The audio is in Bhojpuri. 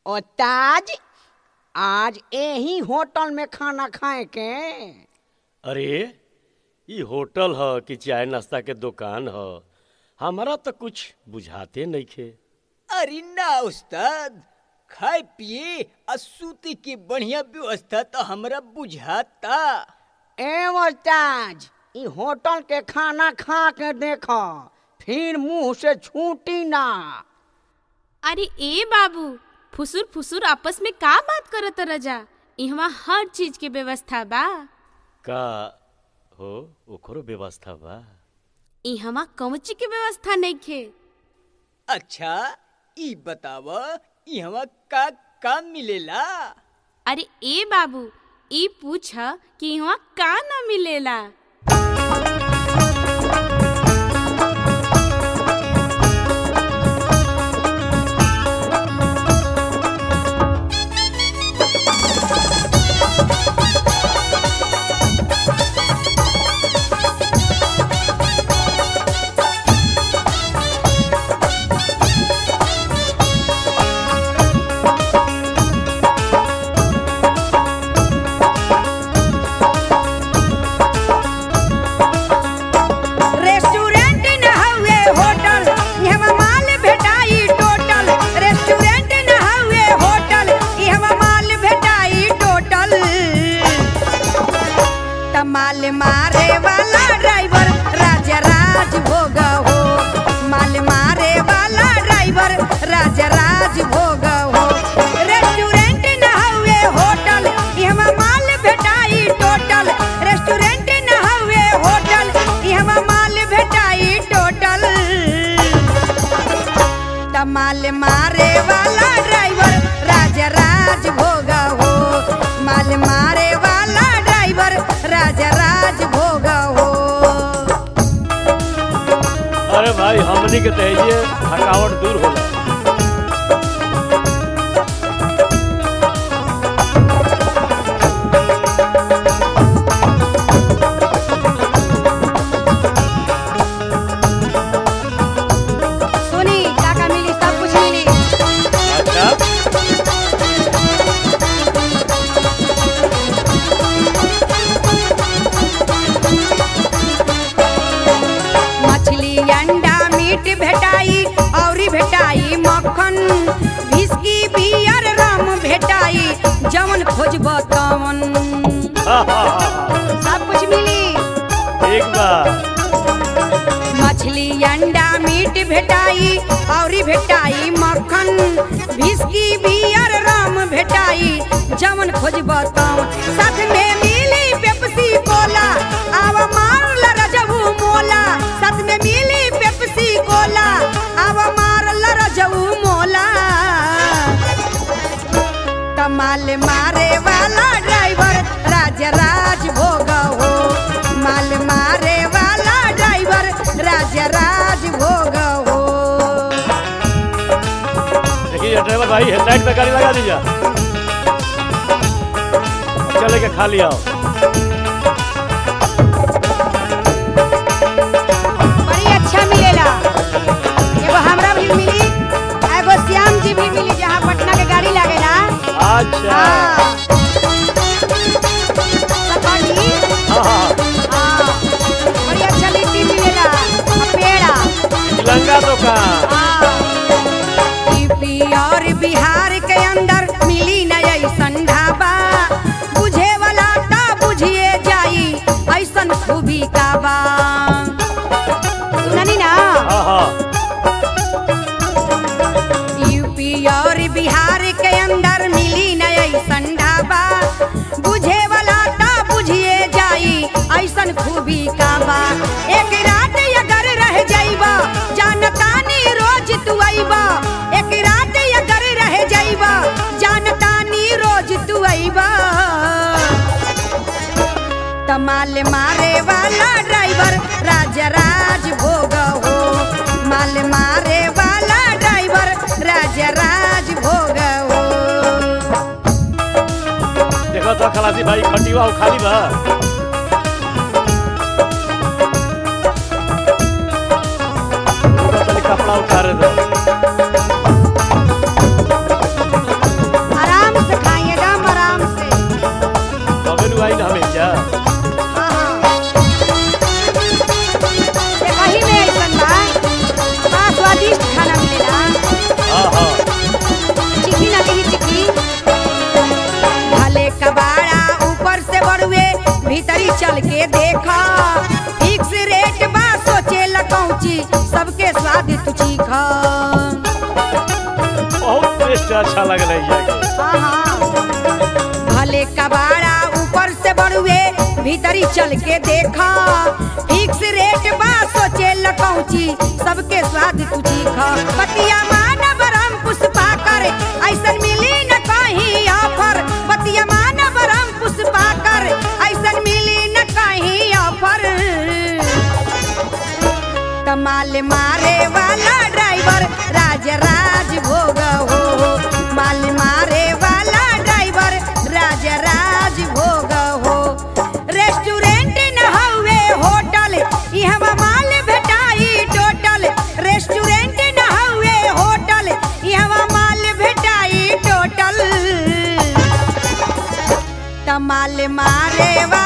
ओ ताज आज यही होटल में खाना खाए के अरे ई होटल ह कि चाय नाश्ता के दुकान ह हमारा तो कुछ बुझाते नइखे अरे ना उस्ताद खाए पिए आ सूते के बढ़िया व्यवस्था तो हमरा बुझाता ए ताज ई होटल के खाना खा के देखो फिर मुंह से छूटी ना अरे ए बाबू फुसुर फुसुर आपस में का बात करत रजा इहवा हर चीज के व्यवस्था बा का हो ओकरो व्यवस्था बा इहवा कौची के व्यवस्था नइखे अच्छा ई बताव इहवा का का मिलेला अरे ए बाबू ई पूछ कि इहवा का ना मिलेला रेस्टोरेंट न हउए होटल इहवा माल भेटाई टोटल रेस्टोरेंट न हउए होटल इहवा माल भेटाई टोटल तमाल मारे वाला ड्राइवर राजा राज भोग हो माल मारे वाला ड्राइवर राजा राज भोग हो रेस्टोरेंट न हउए होटल इहवा माल भेटाई टोटल रेस्टोरेंट न हउए होटल इहवा माल भेटाई टोटल तमाल मारे वाला ड्राइवर राजा राज भोग हो माल मारे वाला ड्राइवर राजा राज भोग हो अरे भाई हमनी के तहिए थकावट दूर होला सुनी काका मिली सब कुछ मिली अच्छा मछली अंडा मीट भेटाई औरी भेटाई मक्खन विस्की बियर रम भेटाई जवन खोजब तवन हा, हा, हा, हा। सब कुछ मिली ठीक बा मछली अंडा मीट भेटाई औरी भेटाई मक्खन विस्की बियर रम भेटाई जवन खोजब तवन साथ में मिली पेप्सी कोला आवा मार लरजबू मोला साथ में मिली पेप्सी कोला आवा मार लरजबू मोला कमाल मारे वाला ड्राइवर राजा राज भोग हो माल मारे वाला ड्राइवर राजा राज भोग हो देखिए ड्राइवर भाई हेडलाइट पे गाड़ी लगा दीजिए चले के खा लिया बड़ी अच्छा मिलेला एगो हमरा भी मिली आ एगो श्याम जी भी मिली जहाँ पटना के गाड़ी लागेला अच्छा हाँ सकौड़ी, हाँ हाँ हाँ बड़ी अच्छा लिट्टी मिलेला आ पेड़ा तिलंगा दुकान यूपी और बिहार के अंदर मिली न ऐसन ढाबा बुझे वाला ता बुझिए जाई ऐसन खूबी का बा सुननी ना हाँ हाँ यूपी और बिहार के अंदर मिली न ऐसन ढाबा बुझे वाला ता बुझिए जाई ऐसन खूबी का बा एक रात अगर रह जाइबा जानतानी रोज तू आइबा एक रात अगर रह जाइबा जानतानी रोज तू आइबा तमाल मारे वाला ड्राइवर राजा राज भोग हो माल मारे वाला ड्राइवर राजा राज भोग हो देखो तो खलासी भाई खटिवा खाली बा रुको तनी कपड़ा उतारे दो पहुँची सबके स्वाद तू चीख बहुत टेस्ट अच्छा लगल है जाके भले कबाड़ा ऊपर से बड़ुए भीतरी चल के देखा फिक्स रेट बा सोचे लकौची सबके स्वाद तू चीख बतिया मानव राम पुष्पा कर ऐसन मिली न कहीं ऑफर बतिया मानव राम पुष्पा कर ऐसन मिली न कहीं ऑफर कमाल मारे वाला ड्राइवर राज राज भोग हो माल मारे वाला ड्राइवर राज राज भोग हो रेस्टोरेंट न हवे होटल इहवा माल भेटाई टोटल रेस्टोरेंट न हवे होटल इहवा माल भेटाई टोटल तमाल मारे वाला